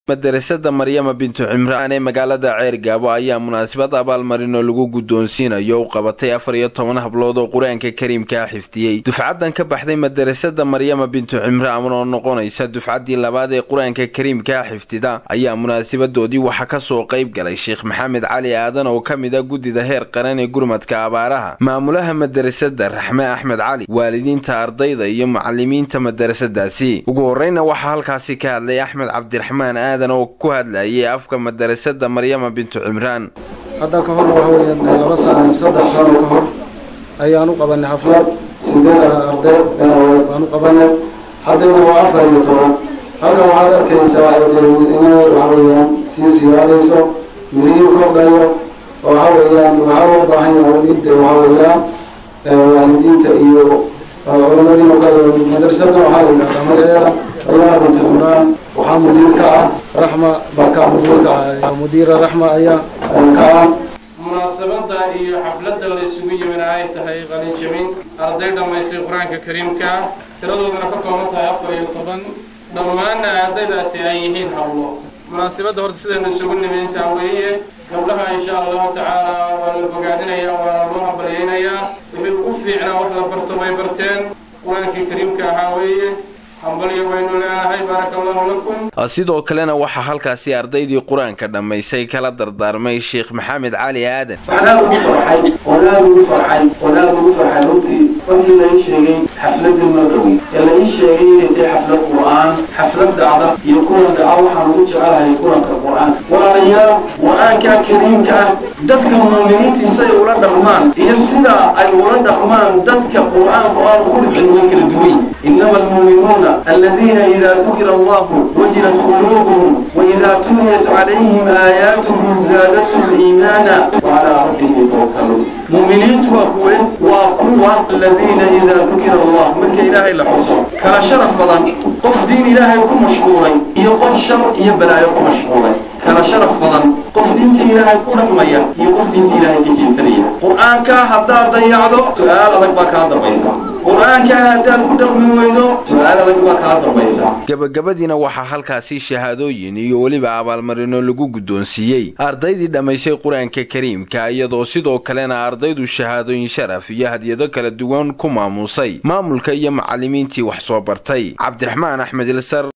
madarasada maryama bintu cimraan ee magaalada ceergaabo ayaa munaasabad abaalmarin oo lagu guddoonsiinayo u qabatay afar iyo toban hablood oo qur-aanka kariimkaa xifdiyey dufcadan ka baxday madarasada maryama bintu cimraan oo noqonaysa dufcaddii labaad ee qur-aanka kariimkaa xifdida ayaa munaasabadoodii waxaa kasoo qayb galay sheekh maxamed cali aadan oo ka mid a guddida heer qaran ee gurmadka abaaraha maamulaha madarasada raxme axmed cali waalidiinta ardayda iyo macalimiinta madarasadaasi ugu horeyna waxaa halkaasi ka hadlay axmed cabdiraxmaan aadan oo ku hadlayay afka madarasada maryama bintu cimraan hadda ka hor waxa weeyaan laba sano saddex sano ka hor ayaan u qabanay xaflad sideed arday baan u qabanay haddana waa afar iyo toban halkan waxaad arkaysaa inay waxa weeyaan sii siyaadayso mirihiin kordhayo oo waxa weeyaan waxaa loo baahan yahay in waxa weeyaan waalidiinta iyo culamadiina kale madrasada waxaa la yidhahdaa magaceeda maryama bintu cimraan waxaa mudiir ka ah raxma baa ka mudiirka ah mudiira raxma ayaa ka ah munaasabada iyo xafladda la isugu yimina ay tahay qalinjabin arday dhammaystay qur-aanka kariimka tiradoodana ka kooban tahay afar iyo toban dhammaanna ardaydaasi ay yihiin hablo munaasabadda horta sidaynu isugu nimi intaa weeye gabdhaha insha allahu tacaala waa la bogaadinayaa waana loo hambalyaynayaa wixii ugu fiicnaa wax la barto bay barteen qur-aankii kariimka ahaa weeye sidoo kalena waxaa halkaasi ardaydii qur-aanka dhammaysay kala dardaarmay sheekh maxamed cali aadan waxaan aada ugu farxay oon aada ugu farxay oon aada ugu farxay runtii markii la ii sheegay xafladii madhowi ee la ii sheegay inay tahay xaflad qur-aan xaflad dacda iyo kulan daca waxaan ugu jecelahay kulanka qur-aanka walaalayaal qur-aanka kariimka ah dadka muuminiintii siday ula dhaqmaan iyo sida ay ula dhaqmaan dadka qur-aanka oo aan ku dhicin way kala duwan inama almuuminuuna الذين إذا ذكر الله وجلت قلوبهم وإذا تليت عليهم آياته زادتهم إيمانا وعلى ربهم يتوكلون مؤمنين أخوين وقوة الذين إذا ذكر الله من إلهي لحصر كلا شرف بضان قف دين إلهي يكون مشغولي يقف شر يبلا يكون مشغولي kala sharaf badan qof diinta ilaahay ku dhaqmaya iyo qof diinta ilaahay ka jeesanaya qur-aanka haddaad dayacdo su-aal adag baa kaa dambaysa qur-aanka haddaad ku dhaqmi weydo su-aal adag baa kaa dambaysa gabagabadiina waxaa halkaasi shahaadooyin iyo weliba abaalmarino lagu guddoonsiiyey ardaydii dhammaysay qur-aanka kariimka iyadoo sidoo kalena ardaydu shahaadooyin sharaf iyo hadyado kala duwan ku maamuusay maamulka iyo macalimiintii wax soo bartay cabdiraxmaan axmed ilsar